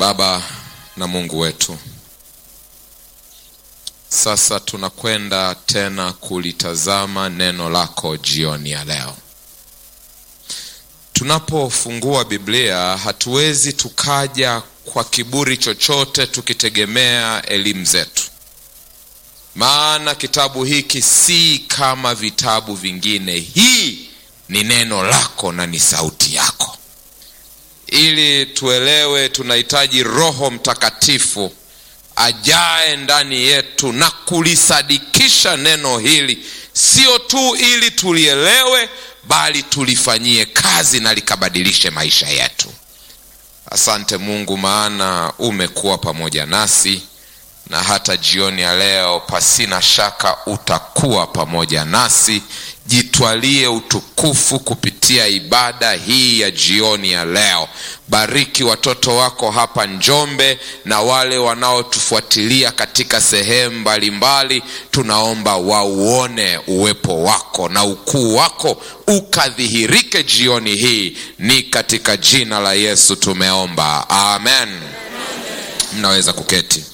Baba na Mungu wetu, sasa tunakwenda tena kulitazama neno lako jioni ya leo. Tunapofungua Biblia hatuwezi tukaja kwa kiburi chochote tukitegemea elimu zetu, maana kitabu hiki si kama vitabu vingine. Hii ni neno lako na ni sauti yako. Ili tuelewe, tunahitaji Roho Mtakatifu ajae ndani yetu na kulisadikisha neno hili, sio tu ili tulielewe, bali tulifanyie kazi na likabadilishe maisha yetu. Asante Mungu, maana umekuwa pamoja nasi na hata jioni ya leo, pasina shaka utakuwa pamoja nasi. Jitwalie utukufu kupitia ibada hii ya jioni ya leo. Bariki watoto wako hapa Njombe na wale wanaotufuatilia katika sehemu mbalimbali. Tunaomba wauone uwepo wako na ukuu wako ukadhihirike jioni hii, ni katika jina la Yesu tumeomba, amen. Mnaweza kuketi.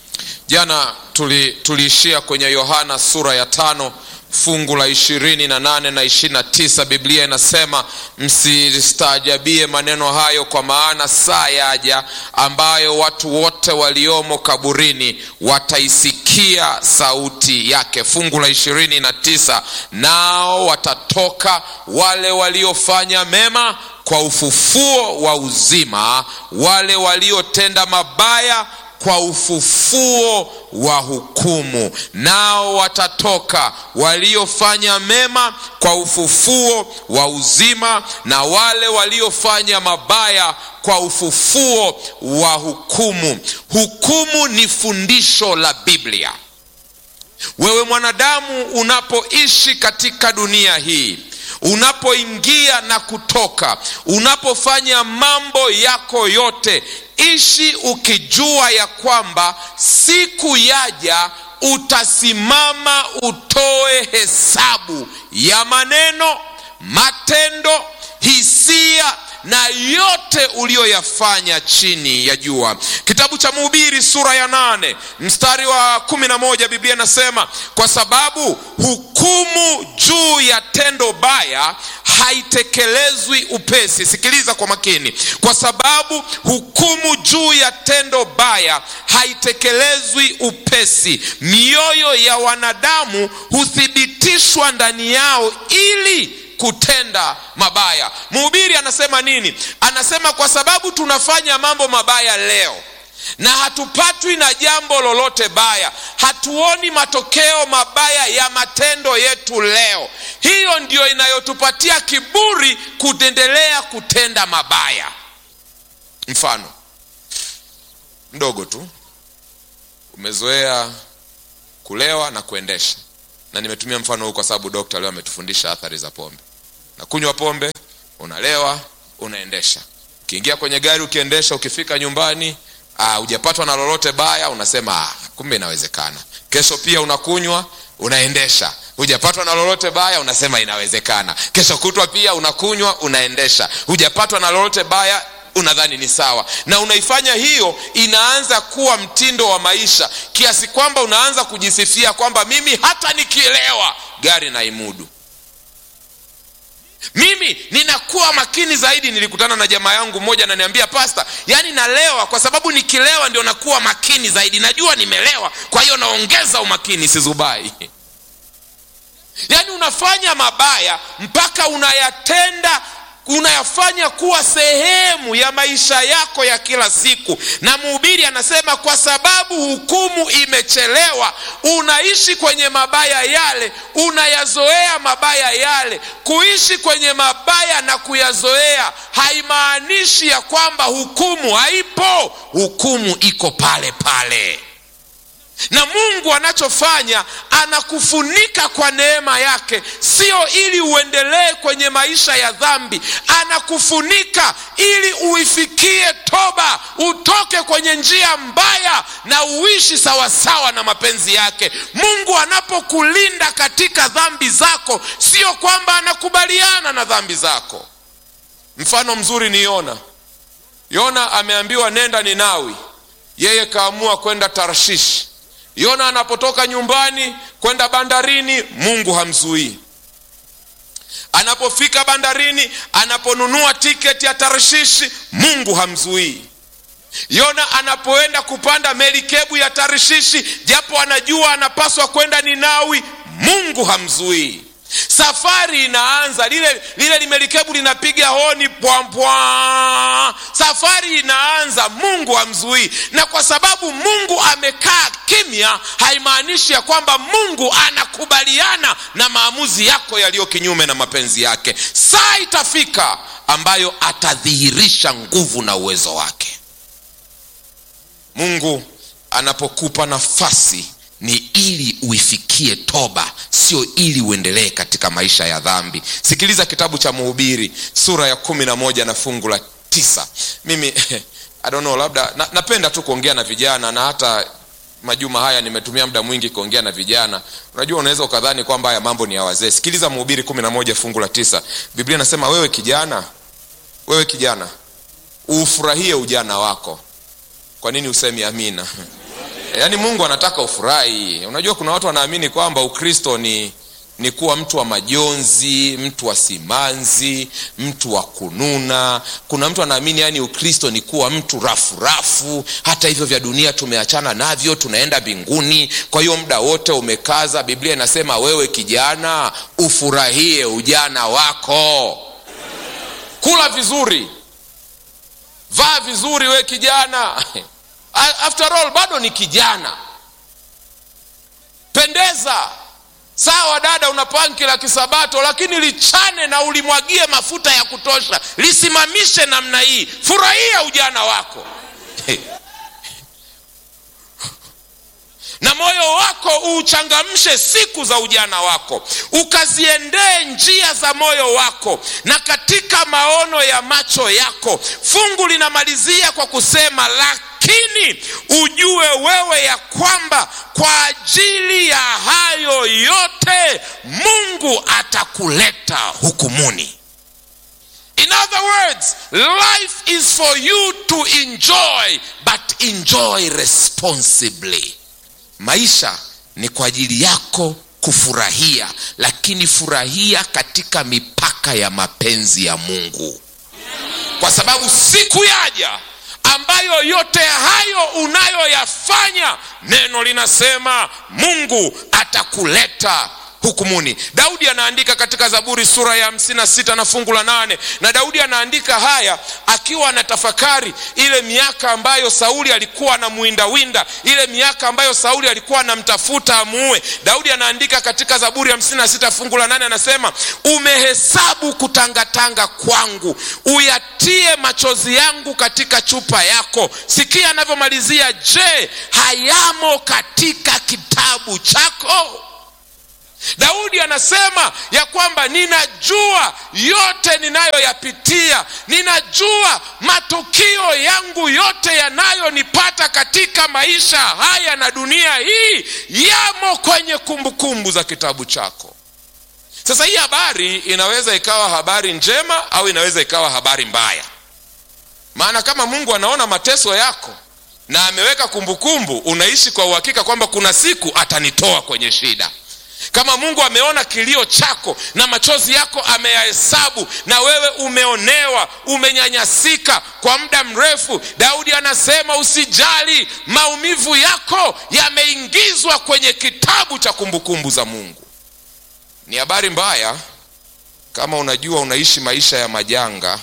Jana tuliishia tuli kwenye Yohana sura ya tano fungu la ishirini na nane na ishirini na tisa Biblia inasema msistaajabie maneno hayo, kwa maana saa yaja ambayo watu wote waliomo kaburini wataisikia sauti yake. Fungu la ishirini na tisa nao watatoka wale waliofanya mema kwa ufufuo wa uzima, wale waliotenda mabaya kwa ufufuo wa hukumu. Nao watatoka waliofanya mema kwa ufufuo wa uzima, na wale waliofanya mabaya kwa ufufuo wa hukumu. Hukumu ni fundisho la Biblia. Wewe mwanadamu, unapoishi katika dunia hii unapoingia na kutoka, unapofanya mambo yako yote, ishi ukijua ya kwamba siku yaja utasimama utoe hesabu ya maneno, matendo, hisia na yote uliyoyafanya chini ya jua. Kitabu cha Mhubiri sura ya nane mstari wa kumi na moja Biblia inasema kwa sababu hukumu juu ya tendo baya haitekelezwi upesi. Sikiliza kwa makini, kwa sababu hukumu juu ya tendo baya haitekelezwi upesi. Mioyo ya wanadamu huthibitishwa ndani yao ili kutenda mabaya. Mhubiri anasema nini? Anasema kwa sababu tunafanya mambo mabaya leo na hatupatwi na jambo lolote baya, hatuoni matokeo mabaya ya matendo yetu leo, hiyo ndiyo inayotupatia kiburi kuendelea kutenda mabaya. Mfano mdogo tu, umezoea kulewa na kuendesha na nimetumia mfano huu kwa sababu dokta leo ametufundisha athari za pombe. Na kunywa pombe, unalewa, unaendesha. Ukiingia kwenye gari ukiendesha, ukifika nyumbani hujapatwa na lolote baya, unasema ah, kumbe inawezekana. Kesho pia unakunywa, unaendesha, hujapatwa na lolote baya, unasema inawezekana. Kesho kutwa pia unakunywa, unaendesha, hujapatwa na lolote baya unadhani ni sawa, na unaifanya hiyo, inaanza kuwa mtindo wa maisha kiasi kwamba unaanza kujisifia kwamba mimi hata nikielewa gari naimudu, mimi ninakuwa makini zaidi. Nilikutana na jamaa yangu mmoja ananiambia, pasta, yani nalewa kwa sababu nikilewa ndio nakuwa makini zaidi, najua nimelewa, kwa hiyo naongeza umakini, sizubai. Yani unafanya mabaya mpaka unayatenda unayafanya kuwa sehemu ya maisha yako ya kila siku. Na mhubiri anasema kwa sababu hukumu imechelewa, unaishi kwenye mabaya yale, unayazoea mabaya yale. Kuishi kwenye mabaya na kuyazoea haimaanishi ya kwamba hukumu haipo. Hukumu iko pale pale na Mungu anachofanya anakufunika kwa neema yake, sio ili uendelee kwenye maisha ya dhambi. Anakufunika ili uifikie toba, utoke kwenye njia mbaya na uishi sawasawa na mapenzi yake. Mungu anapokulinda katika dhambi zako, sio kwamba anakubaliana na dhambi zako. Mfano mzuri niona yona ameambiwa nenda ninawi yeye kaamua kwenda tarshishi yona anapotoka nyumbani kwenda bandarini mungu hamzuii anapofika bandarini anaponunua tiketi ya tarshishi mungu hamzuii yona anapoenda kupanda melikebu ya tarshishi japo anajua anapaswa kwenda ninawi mungu hamzuii safari inaanza lile lile limelikebu linapiga honi pwampwa safari inaanza mungu hamzuii na kwa sababu mungu amekaa kimya haimaanishi ya kwamba mungu anakubaliana na maamuzi yako yaliyo kinyume na mapenzi yake saa itafika ambayo atadhihirisha nguvu na uwezo wake mungu anapokupa nafasi ni ili uifikie toba sio ili uendelee katika maisha ya dhambi sikiliza kitabu cha mhubiri sura ya kumi na moja na fungu la tisa mimi I don't know, labda na, napenda tu kuongea na vijana na hata majuma haya nimetumia muda mwingi kuongea na vijana unajua unaweza ukadhani kwamba haya mambo ni ya wazee sikiliza mhubiri kumi na moja fungu la tisa biblia inasema wewe kijana wewe kijana ufurahie ujana wako kwa nini usemi amina yaani mungu anataka ufurahi unajua kuna watu wanaamini kwamba ukristo ni ni kuwa mtu wa majonzi mtu wa simanzi mtu wa kununa kuna mtu anaamini yani ukristo ni kuwa mtu rafu rafu hata hivyo vya dunia tumeachana navyo tunaenda mbinguni kwa hiyo muda wote umekaza biblia inasema wewe kijana ufurahie ujana wako kula vizuri vaa vizuri we kijana after all bado ni kijana pendeza sawa dada una panki la kisabato lakini lichane na ulimwagie mafuta ya kutosha lisimamishe namna hii furahia ujana wako na moyo wako uuchangamshe siku za ujana wako ukaziendee njia za moyo wako na katika maono ya macho yako fungu linamalizia kwa kusema lakini ujue wewe ya kwamba kwa ajili ya hayo yote mungu atakuleta hukumuni in other words life is for you to enjoy but enjoy responsibly maisha ni kwa ajili yako kufurahia lakini furahia katika mipaka ya mapenzi ya mungu kwa sababu siku yaja ambayo yote hayo unayoyafanya neno linasema mungu atakuleta hukumuni daudi anaandika katika zaburi sura ya hamsini na sita na fungu la nane na daudi anaandika haya akiwa anatafakari ile miaka ambayo sauli alikuwa anamuwindawinda ile miaka ambayo sauli alikuwa anamtafuta amuue daudi anaandika katika zaburi hamsini na sita fungu la nane anasema umehesabu kutangatanga kwangu uyatie machozi yangu katika chupa yako sikia anavyomalizia je hayamo katika kitabu chako daudi anasema ya kwamba ninajua yote ninayoyapitia ninajua matukio yangu yote yanayonipata katika maisha haya na dunia hii yamo kwenye kumbukumbu kumbu za kitabu chako sasa hii habari inaweza ikawa habari njema au inaweza ikawa habari mbaya maana kama mungu anaona mateso yako na ameweka kumbukumbu unaishi kwa uhakika kwamba kuna siku atanitoa kwenye shida kama mungu ameona kilio chako na machozi yako ameyahesabu na wewe umeonewa umenyanyasika kwa muda mrefu daudi anasema usijali maumivu yako yameingizwa kwenye kitabu cha kumbukumbu za mungu ni habari mbaya kama unajua unaishi maisha ya majanga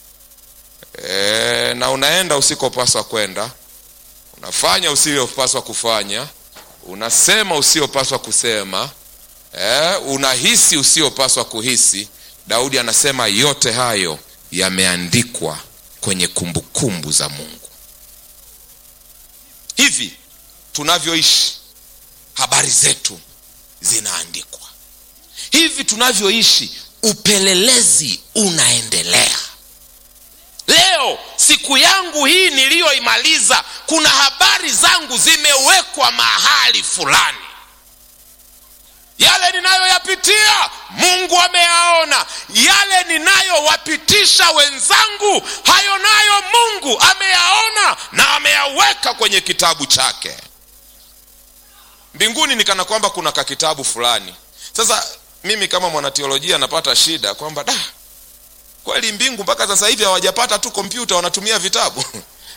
e, na unaenda usikopaswa kwenda unafanya usiyopaswa kufanya unasema usiyopaswa kusema eh, unahisi usiyopaswa kuhisi daudi anasema yote hayo yameandikwa kwenye kumbukumbu kumbu za mungu hivi tunavyoishi habari zetu zinaandikwa hivi tunavyoishi upelelezi unaendelea leo siku yangu hii niliyoimaliza kuna habari zangu zimewekwa mahali fulani yale ninayoyapitia mungu ameyaona yale ninayowapitisha wenzangu hayo nayo mungu mungu ameyaona na ameyaweka kwenye kitabu chake mbinguni ni kana kwamba kuna kakitabu fulani sasa mimi kama mwanateolojia napata shida kwamba da kweli mbingu mpaka sasa hivi hawajapata tu kompyuta wanatumia vitabu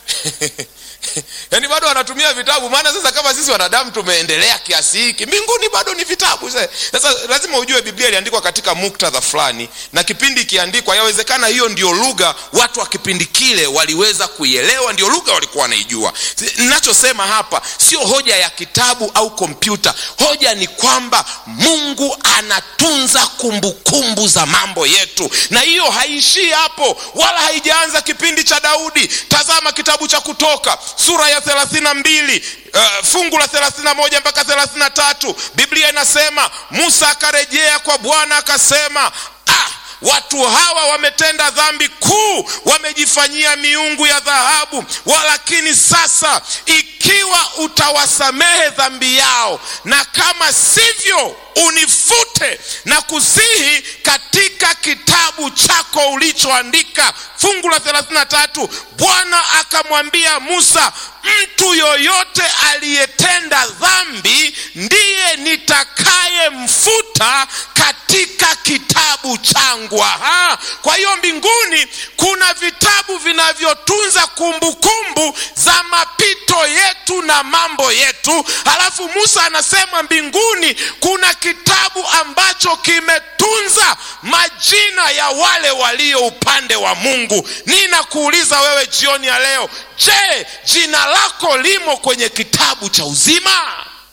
yaani bado wanatumia vitabu maana sasa kama sisi wanadamu tumeendelea kiasi hiki mbinguni bado ni vitabu sasa lazima ujue biblia iliandikwa katika muktadha fulani na kipindi ikiandikwa yawezekana hiyo ndio lugha watu wa kipindi kile waliweza kuielewa ndio lugha walikuwa wanaijua ninachosema hapa sio hoja ya kitabu au kompyuta hoja ni kwamba mungu anatunza kumbukumbu kumbu za mambo yetu na hiyo haiishii hapo wala haijaanza kipindi cha daudi tazama kitabu cha kutoka sura ya thelathini na mbili uh, fungu la thelathini na moja mpaka thelathini na tatu biblia inasema musa akarejea kwa bwana akasema ah, watu hawa wametenda dhambi kuu wamejifanyia miungu ya dhahabu walakini sasa ikiwa utawasamehe dhambi yao na kama sivyo unifute na kusihi katika kitabu chako ulichoandika fungu la 33 bwana akamwambia musa mtu yoyote aliyetenda dhambi ndiye nitakayemfuta katika kitabu changu Aha. kwa hiyo mbinguni kuna vitabu vinavyotunza kumbukumbu za mapito yetu na mambo yetu halafu musa anasema mbinguni kuna kitabu ambacho kimetunza majina ya wale walio upande wa mungu ninakuuliza wewe jioni ya leo je jina lako limo kwenye kitabu cha uzima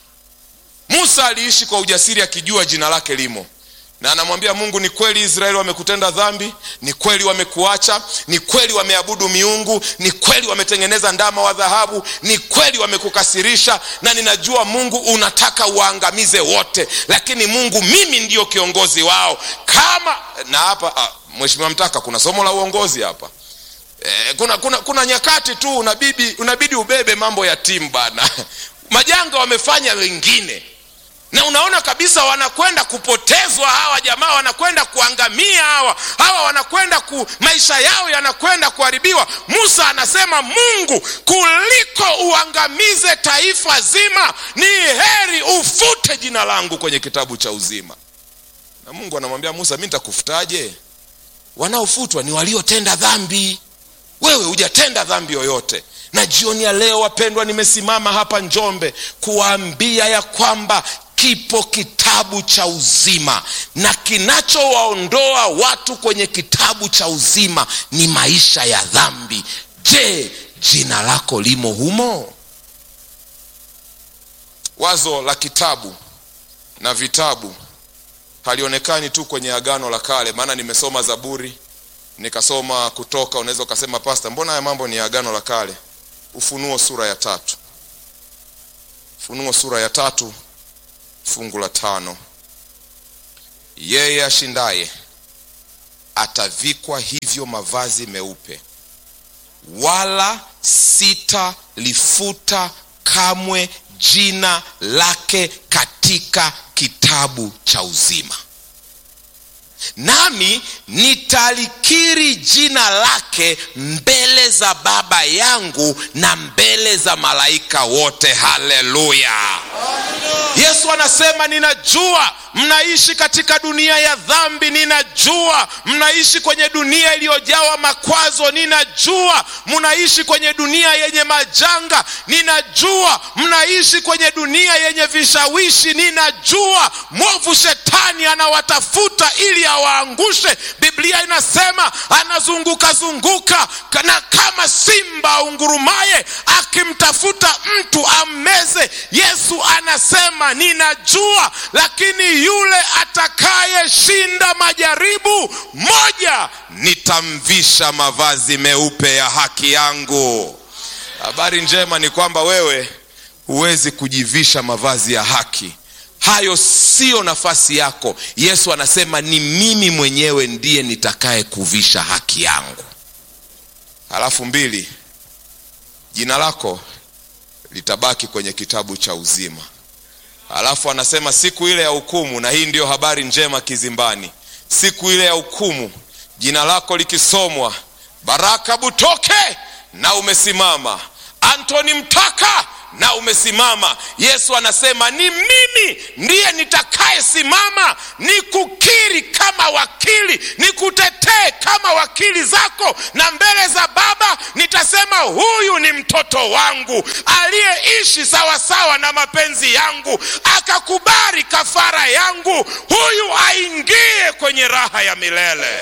musa aliishi kwa ujasiri akijua jina lake limo na anamwambia mungu ni kweli israeli wamekutenda dhambi ni kweli wamekuacha ni kweli wameabudu miungu ni kweli wametengeneza ndama wa dhahabu ni kweli wamekukasirisha na ninajua mungu unataka uwaangamize wote lakini mungu mimi ndiyo kiongozi wao kama na hapa ah, mheshimiwa mtaka kuna somo la uongozi hapa eh, kuna, kuna, kuna nyakati tu unabidi, unabidi ubebe mambo ya timu bana majanga wamefanya wengine na unaona kabisa wanakwenda kupotezwa hawa jamaa wanakwenda kuangamia hawa hawa wanakwenda ku maisha yao yanakwenda kuharibiwa musa anasema mungu kuliko uangamize taifa zima ni heri ufute jina langu kwenye kitabu cha uzima na mungu anamwambia musa mi nitakufutaje wanaofutwa ni waliotenda dhambi wewe hujatenda dhambi yoyote na jioni ya leo wapendwa nimesimama hapa njombe kuwaambia ya kwamba kipo kitabu cha uzima na kinachowaondoa watu kwenye kitabu cha uzima ni maisha ya dhambi je jina lako limo humo wazo la kitabu na vitabu halionekani tu kwenye agano la kale maana nimesoma zaburi nikasoma kutoka unaweza ukasema pasta mbona haya mambo ni agano la kale ufunuo sura ya tatu ufunuo sura ya tatu fungu la tano yeye ashindaye atavikwa hivyo mavazi meupe wala sitalifuta kamwe jina lake katika kitabu cha uzima nami nitalikiri jina lake mbele za baba yangu na mbele za malaika wote haleluya yesu anasema ninajua mnaishi katika dunia ya dhambi ninajua mnaishi kwenye dunia iliyojawa makwazo ninajua mnaishi kwenye dunia yenye majanga ninajua mnaishi kwenye dunia yenye vishawishi ninajua mwovu shetani anawatafuta ili awaangushe biblia inasema anazunguka zunguka na kama simba aungurumaye akimtafuta mtu ammeze yesu anasema ninajua lakini yule atakayeshinda majaribu moja nitamvisha mavazi meupe ya haki yangu habari njema ni kwamba wewe huwezi kujivisha mavazi ya haki hayo siyo nafasi yako yesu anasema ni mimi mwenyewe ndiye nitakaye kuvisha haki yangu halafu mbili jina lako litabaki kwenye kitabu cha uzima alafu anasema siku ile ya hukumu na hii ndiyo habari njema kizimbani siku ile ya hukumu jina lako likisomwa baraka butoke na umesimama antoni mtaka na umesimama yesu anasema ni mimi ndiye nitakayesimama nikukiri kama wakili nikutetee kama wakili zako na mbele za baba nitasema huyu ni mtoto wangu aliyeishi sawasawa na mapenzi yangu akakubali kafara yangu huyu aingie kwenye raha ya milele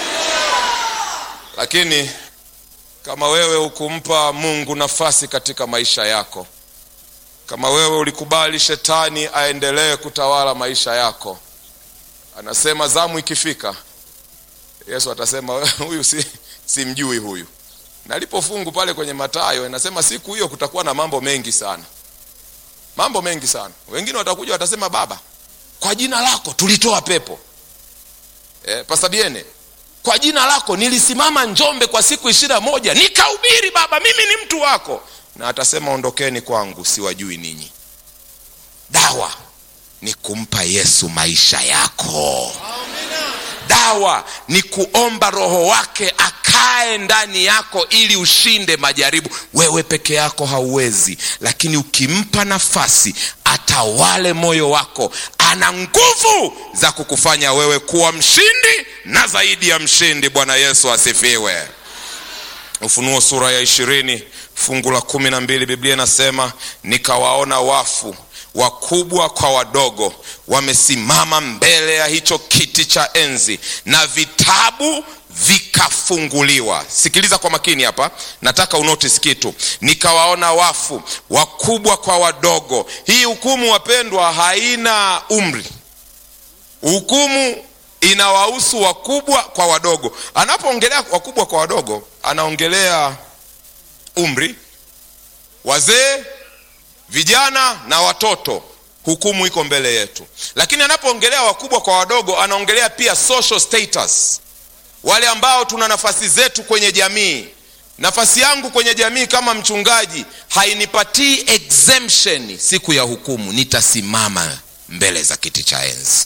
lakini kama wewe hukumpa mungu nafasi katika maisha yako kama wewe ulikubali shetani aendelee kutawala maisha yako anasema zamu ikifika yesu atasema huyu si, simjui huyu nalipo fungu pale kwenye matayo inasema siku hiyo kutakuwa na mambo mengi sana mambo mengi sana wengine watakuja watasema baba kwa jina lako tulitoa pepo e, pasabiene kwa jina lako nilisimama njombe kwa siku ishirina moja nikahubiri baba mimi ni mtu wako na atasema ondokeni kwangu siwajui ninyi dawa ni kumpa yesu maisha yako dawa ni kuomba roho wake akae ndani yako ili ushinde majaribu wewe peke yako hauwezi lakini ukimpa nafasi atawale moyo wako ana nguvu za kukufanya wewe kuwa mshindi na zaidi ya mshindi bwana yesu asifiwe ufunuo sura ya ishirini fungu la kumi na mbili biblia inasema nikawaona wafu wakubwa kwa wadogo wamesimama mbele ya hicho kiti cha enzi na vitabu vikafunguliwa sikiliza kwa makini hapa nataka unotis kitu nikawaona wafu wakubwa kwa wadogo hii hukumu wapendwa haina umri hukumu inawahusu wakubwa kwa wadogo anapoongelea wakubwa kwa wadogo anaongelea umri wazee vijana na watoto hukumu iko mbele yetu lakini anapoongelea wakubwa kwa wadogo anaongelea pia social status wale ambao tuna nafasi zetu kwenye jamii nafasi yangu kwenye jamii kama mchungaji hainipatii exemption siku ya hukumu nitasimama mbele za kiti cha enzi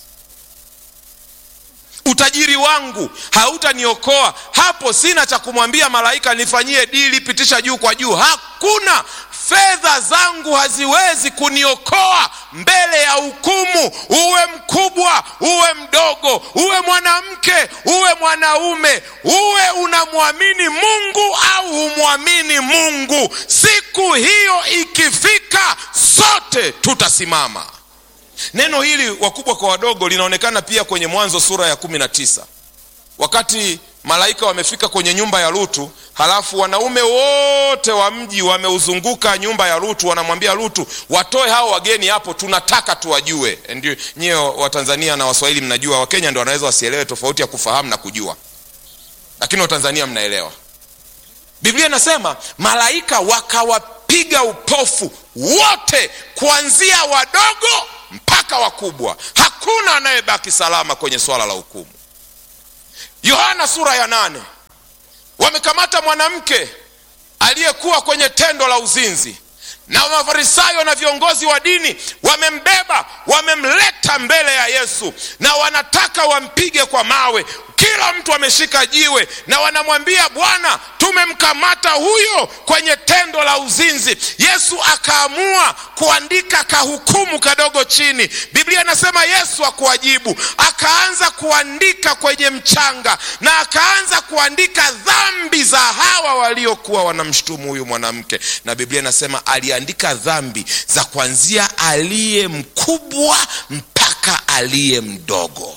utajiri wangu hautaniokoa hapo sina cha kumwambia malaika nifanyie dili pitisha juu kwa juu hakuna fedha zangu haziwezi kuniokoa mbele ya hukumu uwe mkubwa uwe mdogo uwe mwanamke uwe mwanaume uwe unamwamini mungu au humwamini mungu siku hiyo ikifika sote tutasimama neno hili wakubwa kwa wadogo linaonekana pia kwenye mwanzo sura ya kumi na tisa wakati malaika wamefika kwenye nyumba ya lutu halafu wanaume wote wa mji wameuzunguka nyumba ya lutu wanamwambia lutu watoe hao wageni hapo tunataka tuwajue ndio nyie watanzania na waswahili mnajua wakenya ndo wanaweza wasielewe tofauti ya kufahamu na kujua lakini watanzania mnaelewa biblia inasema malaika wakawapiga upofu wote kuanzia wadogo mpaka wakubwa hakuna anayebaki salama kwenye swala la hukumu yohana sura ya nane wamekamata mwanamke aliyekuwa kwenye tendo la uzinzi na mafarisayo na viongozi wa dini wamembeba wamemleta mbele ya yesu na wanataka wampige kwa mawe kila mtu ameshika jiwe na wanamwambia bwana tumemkamata huyo kwenye tendo la uzinzi yesu akaamua kuandika kahukumu kadogo chini biblia inasema yesu akuwajibu akaanza kuandika kwenye mchanga na akaanza kuandika dhambi za hawa waliokuwa wanamshutumu huyu mwanamke na biblia inasema aliandika dhambi za kuanzia aliye mkubwa mpaka aliye mdogo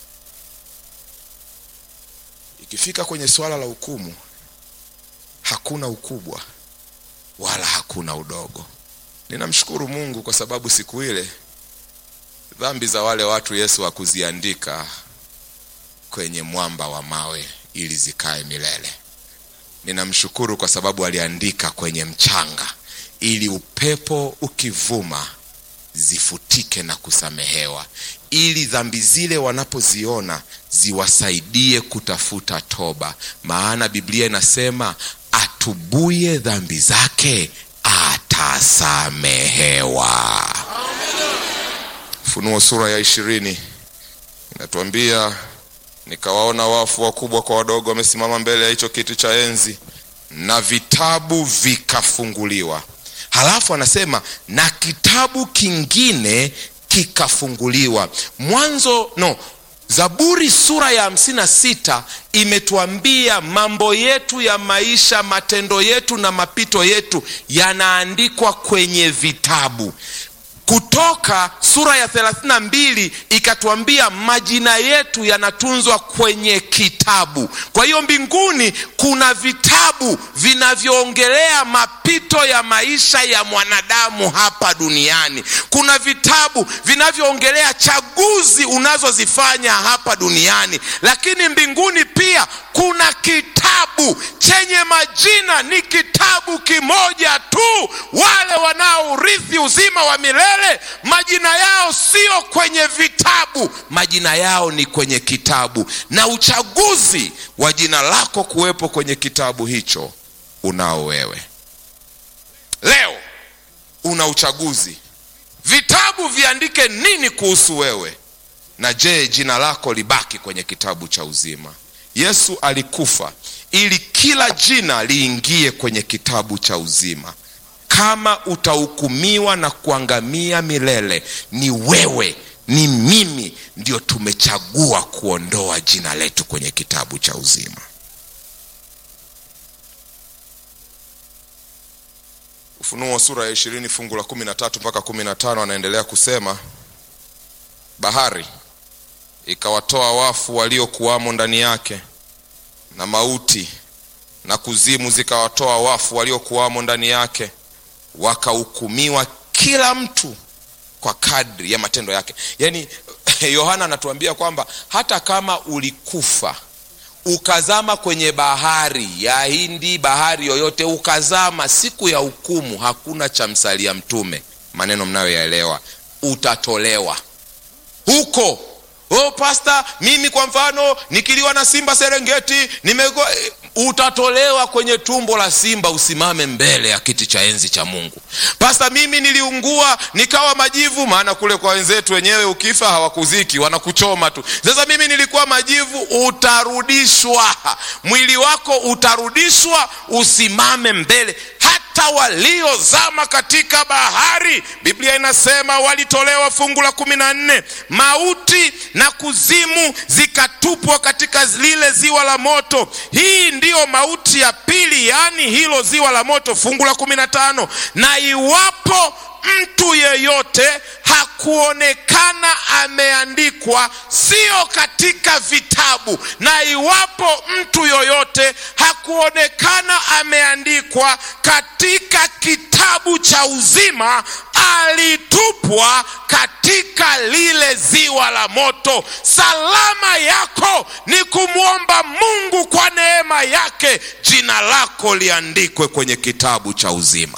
ikifika kwenye swala la hukumu hakuna ukubwa wala hakuna udogo ninamshukuru mungu kwa sababu siku ile dhambi za wale watu yesu hakuziandika kwenye mwamba wa mawe ili zikae milele ninamshukuru kwa sababu aliandika kwenye mchanga ili upepo ukivuma zifutike na kusamehewa ili dhambi zile wanapoziona ziwasaidie kutafuta toba maana biblia inasema atubuye dhambi zake atasamehewa funuo sura ya ishirini inatuambia nikawaona wafu wakubwa kwa wadogo wamesimama mbele ya hicho kiti cha enzi na vitabu vikafunguliwa. Halafu anasema na kitabu kingine kikafunguliwa. Mwanzo no, Zaburi sura ya hamsini na sita imetuambia mambo yetu ya maisha, matendo yetu na mapito yetu yanaandikwa kwenye vitabu. Kutoka sura ya thelathini na mbili ikatuambia majina yetu yanatunzwa kwenye kitabu. Kwa hiyo mbinguni kuna vitabu vinavyoongelea mapito ya maisha ya mwanadamu hapa duniani. Kuna vitabu vinavyoongelea chaguzi unazozifanya hapa duniani, lakini mbinguni pia kuna kitabu chenye majina, ni kitabu kimoja tu. Wale wanaourithi uzima wa milele majina yao sio kwenye vitabu, majina yao ni kwenye kitabu, na uchaguzi wa jina lako kuwepo kwenye kitabu hicho unao wewe. Leo una uchaguzi, vitabu viandike nini kuhusu wewe, na je, jina lako libaki kwenye kitabu cha uzima? Yesu alikufa ili kila jina liingie kwenye kitabu cha uzima. Kama utahukumiwa na kuangamia milele, ni wewe, ni mimi, ndio tumechagua kuondoa jina letu kwenye kitabu cha uzima. Ufunuo sura ya ishirini fungu la kumi na tatu mpaka kumi na tano anaendelea kusema, bahari ikawatoa wafu waliokuwamo ndani yake, na mauti na kuzimu zikawatoa wafu waliokuwamo ndani yake, wakahukumiwa kila mtu kwa kadri ya matendo yake. Yaani Yohana anatuambia kwamba hata kama ulikufa ukazama kwenye bahari ya Hindi, bahari yoyote ukazama, siku ya hukumu hakuna cha msalia mtume, maneno mnayoyaelewa, utatolewa huko. Oh, pasta, mimi kwa mfano nikiliwa na simba Serengeti nimego utatolewa kwenye tumbo la simba, usimame mbele ya kiti cha enzi cha Mungu. Pasta, mimi niliungua nikawa majivu, maana kule kwa wenzetu wenyewe ukifa hawakuziki, wanakuchoma tu. Sasa mimi nilikuwa majivu, utarudishwa, mwili wako utarudishwa, usimame mbele hata waliozama katika bahari, Biblia inasema walitolewa, fungu la kumi na nne, mauti na kuzimu zikatupwa katika lile ziwa la moto. Hii ndiyo mauti ya pili, yaani hilo ziwa la moto, fungu la kumi na tano. Na iwapo mtu yeyote hakuonekana ameandikwa, sio katika vitabu, na iwapo mtu yoyote hakuonekana ameandikwa katika kitabu cha uzima, alitupwa katika lile ziwa la moto. Salama yako ni kumwomba Mungu kwa neema yake, jina lako liandikwe kwenye kitabu cha uzima.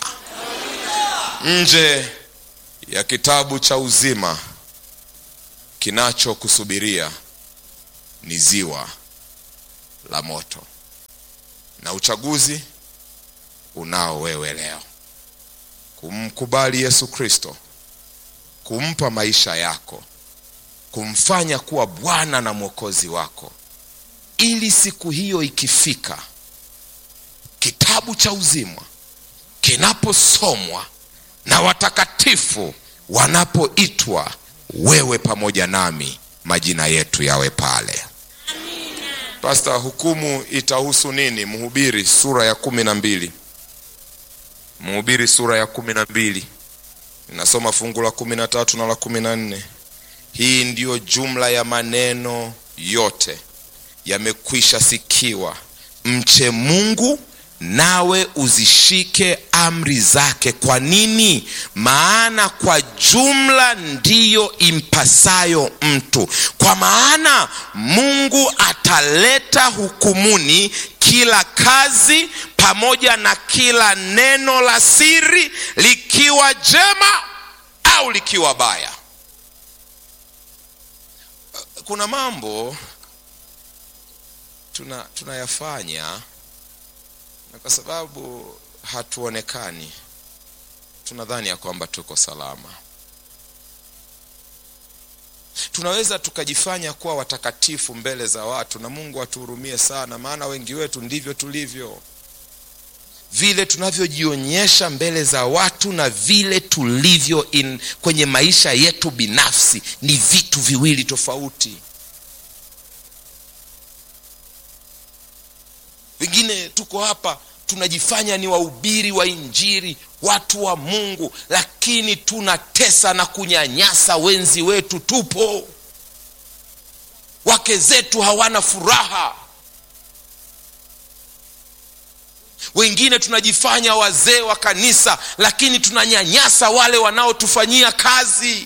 Nje ya kitabu cha uzima kinachokusubiria ni ziwa la moto, na uchaguzi unao wewe leo, kumkubali Yesu Kristo, kumpa maisha yako, kumfanya kuwa Bwana na Mwokozi wako, ili siku hiyo ikifika, kitabu cha uzima kinaposomwa na watakatifu wanapoitwa, wewe pamoja nami, majina yetu yawe pale. Pasta, hukumu itahusu nini? Mhubiri sura ya kumi na mbili Mhubiri sura ya kumi na mbili inasoma fungu la kumi na tatu na la kumi na nne Hii ndiyo jumla ya maneno yote yamekwisha sikiwa, mche Mungu nawe uzishike amri zake. Kwa nini? Maana kwa jumla ndiyo impasayo mtu, kwa maana Mungu ataleta hukumuni kila kazi pamoja na kila neno la siri, likiwa jema au likiwa baya. Kuna mambo tuna tunayafanya na kwa sababu hatuonekani, tunadhani ya kwamba tuko salama. Tunaweza tukajifanya kuwa watakatifu mbele za watu, na Mungu atuhurumie sana, maana wengi wetu ndivyo tulivyo. vile tunavyojionyesha mbele za watu na vile tulivyo in, kwenye maisha yetu binafsi ni vitu viwili tofauti wengine tuko hapa tunajifanya ni wahubiri wa injiri watu wa mungu lakini tunatesa na kunyanyasa wenzi wetu tupo wake zetu hawana furaha wengine tunajifanya wazee wa kanisa lakini tunanyanyasa wale wanaotufanyia kazi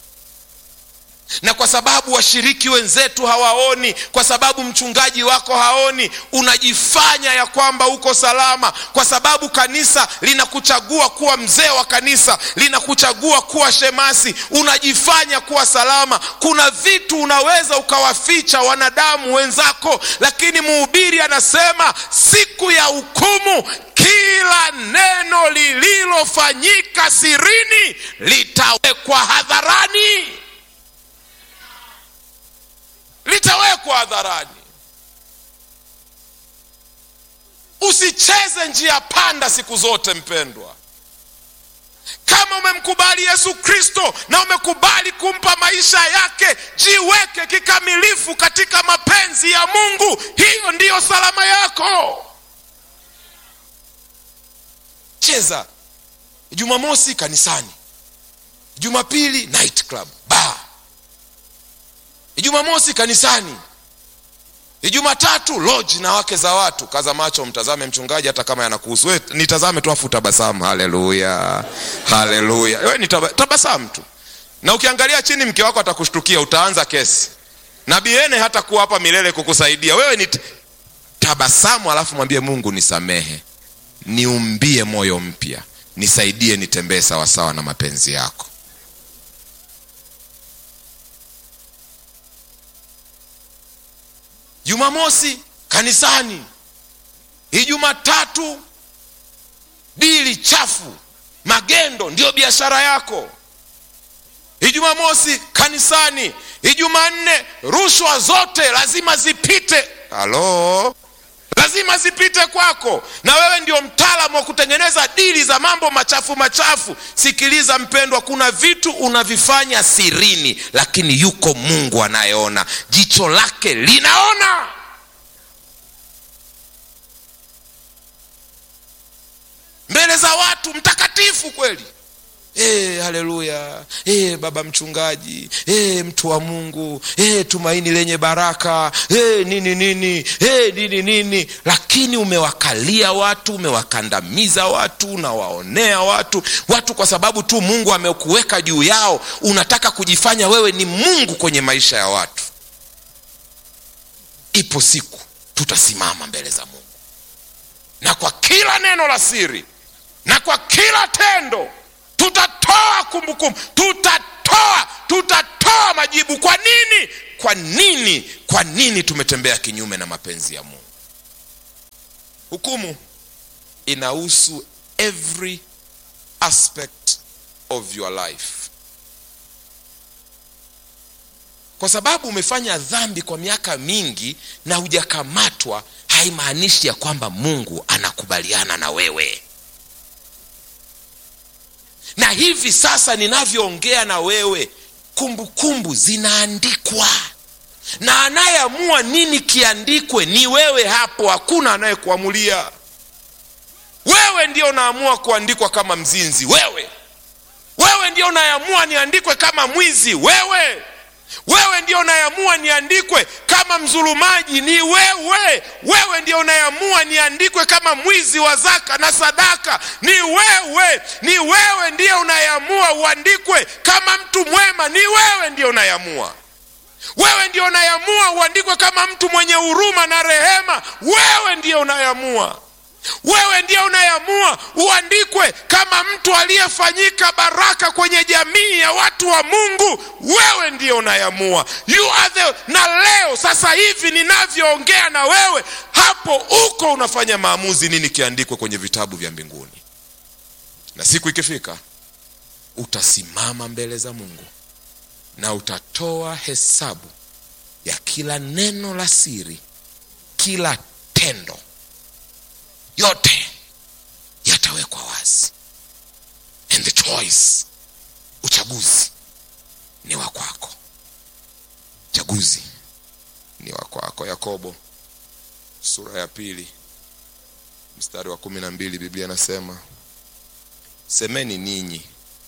na kwa sababu washiriki wenzetu hawaoni kwa sababu mchungaji wako haoni unajifanya ya kwamba uko salama kwa sababu kanisa linakuchagua kuwa mzee wa kanisa linakuchagua kuwa shemasi unajifanya kuwa salama kuna vitu unaweza ukawaficha wanadamu wenzako lakini mhubiri anasema siku ya hukumu kila neno lililofanyika sirini litawekwa hadharani litawekwa hadharani usicheze njia panda siku zote mpendwa kama umemkubali yesu kristo na umekubali kumpa maisha yake jiweke kikamilifu katika mapenzi ya mungu hiyo ndiyo salama yako cheza jumamosi kanisani jumapili night club bar ijumamosi kanisani ijumatatu loji na wake za watu kaza macho mtazame mchungaji hata kama yanakuhusu we nitazame tu afu tabasamu haleluya haleluya we ni taba, tabasamu tu na ukiangalia chini mke wako atakushtukia utaanza kesi na biene hata kuwa hapa milele kukusaidia wewe ni tabasamu alafu mwambie mungu nisamehe niumbie moyo mpya nisaidie nitembee sawasawa na mapenzi yako jumamosi kanisani ijumatatu dili chafu magendo ndiyo biashara yako ijumamosi kanisani ijumanne rushwa zote lazima zipite halo lazima zipite kwako na wewe ndio mtaalamu wa kutengeneza dili za mambo machafu machafu sikiliza mpendwa kuna vitu unavifanya sirini lakini yuko mungu anayeona jicho lake linaona mbele za watu mtakatifu kweli Hey, haleluya hey, baba mchungaji hey, mtu wa mungu hey, tumaini lenye baraka hey, nini nini hey, nini nini lakini umewakalia watu umewakandamiza watu unawaonea watu watu kwa sababu tu mungu amekuweka juu yao unataka kujifanya wewe ni mungu kwenye maisha ya watu ipo siku tutasimama mbele za mungu na kwa kila neno la siri na kwa kila tendo tutatoa kumbukumbu tutatoa tutatoa majibu kwa nini kwa nini kwa nini tumetembea kinyume na mapenzi ya mungu hukumu inahusu every aspect of your life kwa sababu umefanya dhambi kwa miaka mingi na hujakamatwa haimaanishi ya kwamba mungu anakubaliana na wewe na hivi sasa ninavyoongea na wewe kumbukumbu kumbu zinaandikwa na anayeamua nini kiandikwe ni wewe hapo hakuna anayekuamulia wewe ndio unaamua kuandikwa kama mzinzi wewe wewe ndio unayeamua niandikwe kama mwizi wewe wewe ndio unayeamua niandikwe kama mzulumaji ni wewe wewe ndio unayeamua niandikwe kama mwizi wa zaka na sadaka ni wewe ni wewe ndiye unayeamua uandikwe kama mtu mwema ni wewe ndio unayeamua wewe ndio unayeamua uandikwe kama mtu mwenye huruma na rehema wewe ndio unayeamua wewe ndiye unayeamua uandikwe kama mtu aliyefanyika baraka kwenye jamii ya watu wa mungu wewe ndiye unayeamua you are the na leo sasa hivi ninavyoongea na wewe hapo uko unafanya maamuzi nini kiandikwe kwenye vitabu vya mbinguni na siku ikifika utasimama mbele za mungu na utatoa hesabu ya kila neno la siri kila tendo yote yatawekwa wazi and the choice uchaguzi ni wa kwako uchaguzi ni wa kwako yakobo sura ya pili mstari wa kumi na mbili biblia inasema semeni ninyi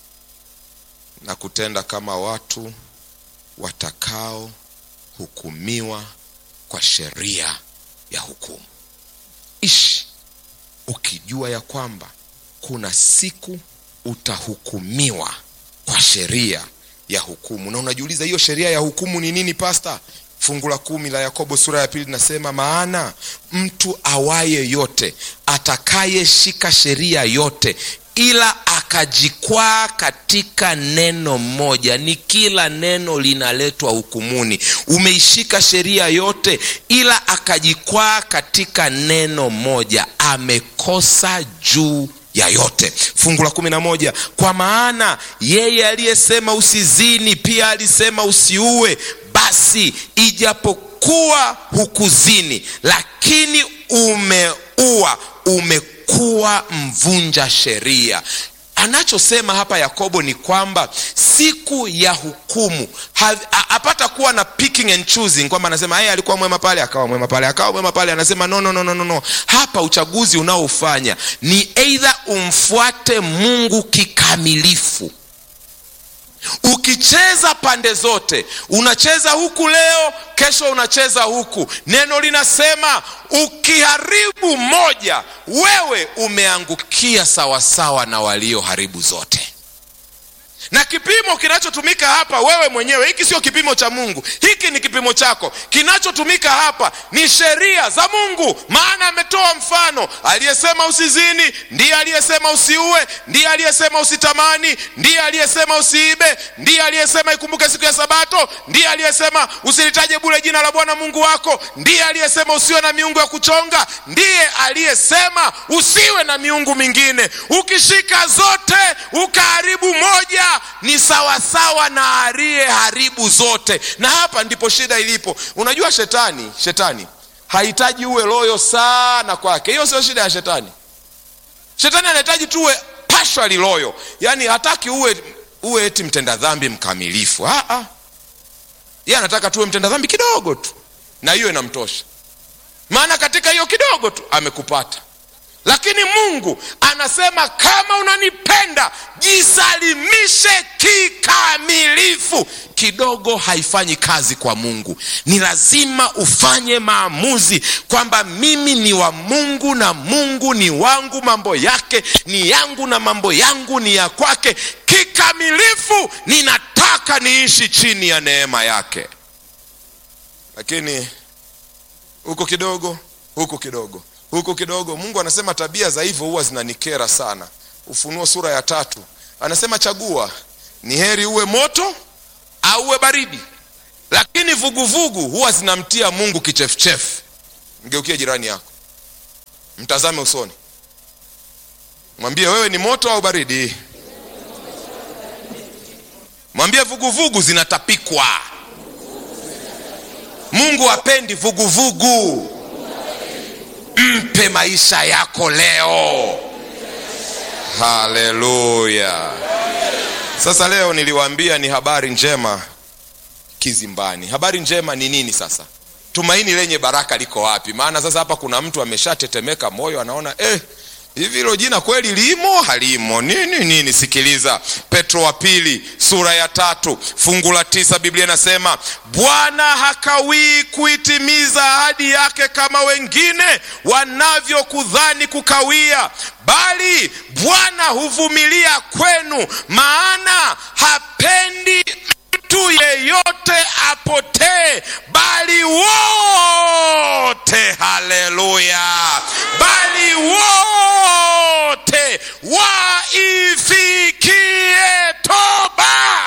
na kutenda kama watu watakao hukumiwa kwa sheria ya hukumu ishi ukijua ya kwamba kuna siku utahukumiwa kwa sheria ya hukumu na unajiuliza hiyo sheria ya hukumu ni nini pasta fungu la kumi la yakobo sura ya pili linasema maana mtu awaye yote atakayeshika sheria yote ila akajikwaa katika neno moja ni kila neno linaletwa hukumuni umeishika sheria yote ila akajikwaa katika neno moja amekosa juu ya yote fungu la kumi na moja kwa maana yeye aliyesema usizini pia alisema usiue basi ijapokuwa hukuzini lakini umeua umekuwa mvunja sheria anachosema hapa yakobo ni kwamba siku ya hukumu hapata kuwa na picking and choosing kwamba anasema yeye alikuwa mwema pale akawa mwema pale akawa mwema pale anasema no, no, no, no, no, no. hapa uchaguzi unaofanya ni eidha umfuate mungu kikamilifu ukicheza pande zote unacheza huku leo kesho unacheza huku neno linasema ukiharibu moja wewe umeangukia sawasawa na walioharibu zote na kipimo kinachotumika hapa wewe mwenyewe hiki sio kipimo cha mungu hiki ni kipimo chako kinachotumika hapa ni sheria za mungu maana ametoa mfano aliyesema usizini ndiye aliyesema usiue ndiye aliyesema usitamani ndiye aliyesema usiibe ndiye aliyesema ikumbuke siku ya sabato ndiye aliyesema usilitaje bule jina la bwana mungu wako ndiye aliyesema usiwe na miungu ya kuchonga ndiye aliyesema usiwe na miungu mingine ukishika zote ukaharibu moja ni sawasawa na aliyeharibu zote na hapa ndipo shida ilipo unajua shetani shetani hahitaji uwe loyo sana kwake hiyo sio shida ya shetani shetani anahitaji tuwe pashali loyo yaani hataki uwe uwe eti mtenda dhambi mkamilifu ye anataka tuwe mtenda dhambi kidogo tu na hiyo inamtosha maana katika hiyo kidogo tu amekupata lakini mungu anasema kama unanipenda jisalimishe kikamilifu kidogo haifanyi kazi kwa mungu ni lazima ufanye maamuzi kwamba mimi ni wa mungu na mungu ni wangu mambo yake ni yangu na mambo yangu ni ya kwake kikamilifu ninataka niishi chini ya neema yake lakini huko kidogo huko kidogo huku kidogo mungu anasema tabia za hivyo huwa zinanikera sana ufunuo sura ya tatu anasema chagua ni heri uwe moto au uwe baridi lakini vuguvugu huwa zinamtia mungu kichefuchefu mgeukie jirani yako mtazame usoni mwambie wewe ni moto au baridi mwambie vuguvugu zinatapikwa mungu apendi vuguvugu mpe maisha yako leo haleluya sasa leo niliwaambia ni habari njema kizimbani habari njema ni nini sasa tumaini lenye baraka liko wapi maana sasa hapa kuna mtu ameshatetemeka moyo anaona eh, hivi hilo jina kweli limo halimo nini nini sikiliza petro wa pili sura ya tatu fungu la tisa biblia inasema bwana hakawii kuitimiza ahadi yake kama wengine wanavyokudhani kukawia bali bwana huvumilia kwenu maana hapendi mtu yeyote apotee bali wote haleluya bali wote waifikie toba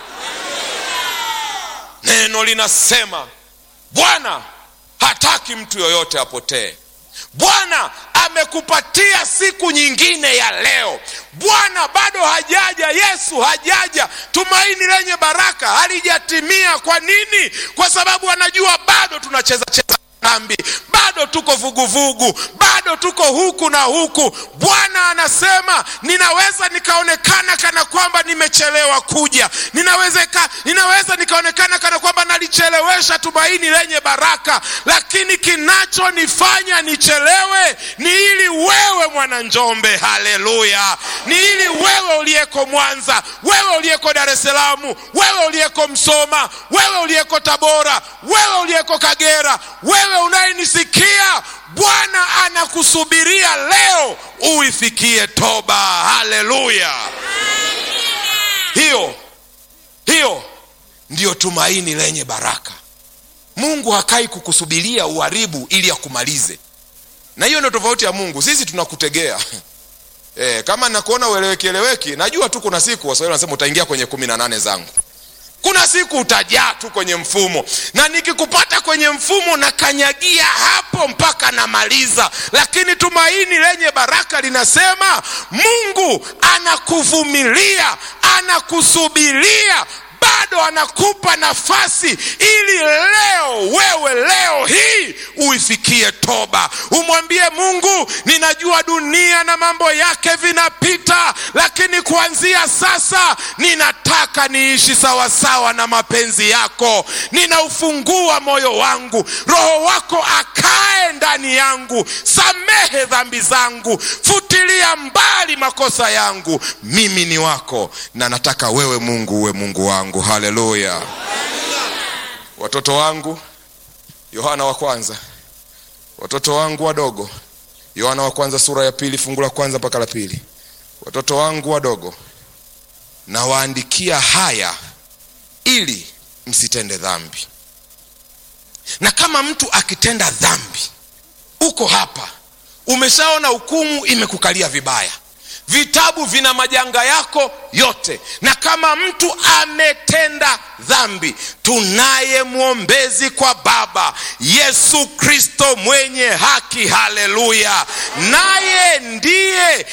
neno linasema bwana hataki mtu yoyote apotee bwana amekupatia siku nyingine ya leo bwana bado hajaja yesu hajaja tumaini lenye baraka halijatimia kwa nini kwa sababu anajua bado tunacheza cheza dhambi bado tuko vuguvugu bado tuko huku na huku bwana anasema ninaweza nikaonekana kana kwamba nimechelewa kuja ninaweza, ninaweza nikaonekana kana kwamba nalichelewesha tumaini lenye baraka lakini kinachonifanya nichelewe ni ili wewe mwana njombe haleluya ni ili wewe uliyeko mwanza wewe uliyeko dar es salamu wewe uliyeko msoma wewe uliyeko tabora wewe uliyeko kagera wewe unayenisikia bwana anakusubiria leo uifikie toba haleluya hiyo hiyo ndiyo tumaini lenye baraka mungu hakai kukusubiria uharibu ili akumalize na hiyo ndio tofauti ya mungu sisi tunakutegea e, kama nakuona ueleweki eleweki najua tu kuna siku waswahili wanasema utaingia kwenye kumi na nane zangu kuna siku utajaa tu kwenye mfumo na nikikupata kwenye mfumo nakanyagia hapo mpaka namaliza lakini tumaini lenye baraka linasema mungu anakuvumilia anakusubiria bado anakupa nafasi ili leo wewe leo hii uifikie toba umwambie mungu ninajua dunia na mambo yake vinapita lakini kuanzia sasa ninataka niishi sawasawa na mapenzi yako ninaufungua moyo wangu roho wako akae ndani yangu samehe dhambi zangu futilia mbali makosa yangu mimi ni wako na nataka wewe mungu uwe mungu wangu wangu haleluya watoto wangu yohana wa kwanza watoto wangu wadogo yohana wa kwanza sura ya pili fungu la kwanza mpaka la pili watoto wangu wadogo nawaandikia haya ili msitende dhambi na kama mtu akitenda dhambi uko hapa umeshaona hukumu imekukalia vibaya vitabu vina majanga yako yote na kama mtu ametenda dhambi tunaye mwombezi kwa baba yesu kristo mwenye haki haleluya naye ndiye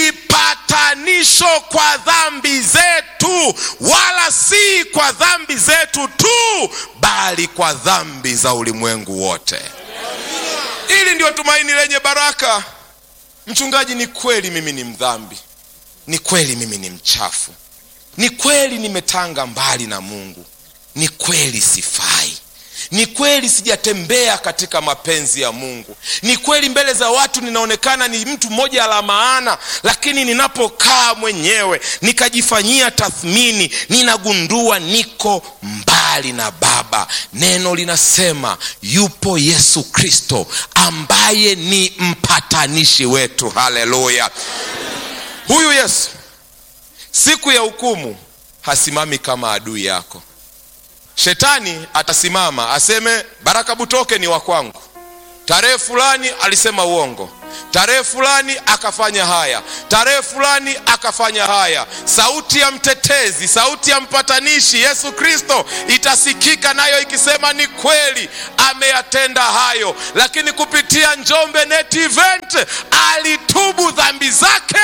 kipatanisho kwa dhambi zetu wala si kwa dhambi zetu tu bali kwa dhambi za ulimwengu wote hili ndio tumaini lenye baraka mchungaji ni kweli mimi ni mdhambi ni kweli mimi ni mchafu ni kweli nimetanga mbali na mungu ni kweli sifai ni kweli sijatembea katika mapenzi ya mungu ni kweli mbele za watu ninaonekana ni mtu mmoja la maana lakini ninapokaa mwenyewe nikajifanyia tathmini ninagundua niko mbali na baba neno linasema yupo yesu kristo ambaye ni mpatanishi wetu haleluya huyu yesu siku ya hukumu hasimami kama adui yako shetani atasimama aseme baraka butoke ni wa kwangu tarehe fulani alisema uongo tarehe fulani akafanya haya tarehe fulani akafanya haya sauti ya mtetezi sauti ya mpatanishi yesu kristo itasikika nayo ikisema ni kweli ameyatenda hayo lakini kupitia njombe net event alitubu dhambi zake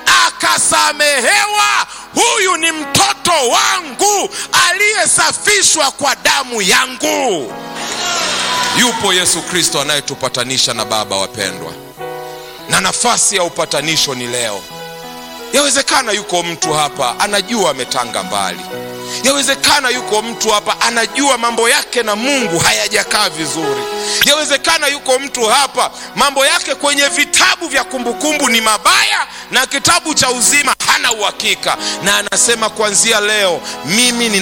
akasamehewa huyu ni mtoto wangu aliyesafishwa kwa damu yangu yupo yesu kristo anayetupatanisha na baba wapendwa na nafasi ya upatanisho ni leo yawezekana yuko mtu hapa anajua ametanga mbali yawezekana yuko mtu hapa anajua mambo yake na mungu hayajakaa vizuri yawezekana yuko mtu hapa mambo yake kwenye vitabu vya kumbukumbu ni mabaya na kitabu cha uzima hana uhakika na anasema kuanzia leo mimi ni